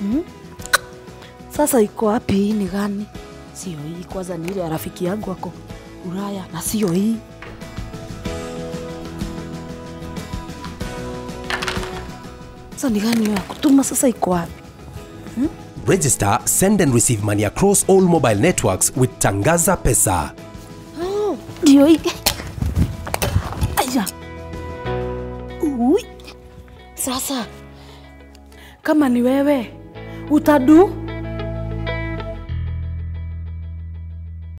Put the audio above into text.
Sasa iko wapi hii ni gani? Sio hii kwanza, ni ile ya rafiki yangu ako Ulaya na sio hii. Sasa ni gani hiyo ya kutuma? Sasa iko wapi? Register, send and receive money across all mobile networks with Tangaza Pesa. Oh, Ndio hii. Aya. Ui. Sasa kama ni wewe utadu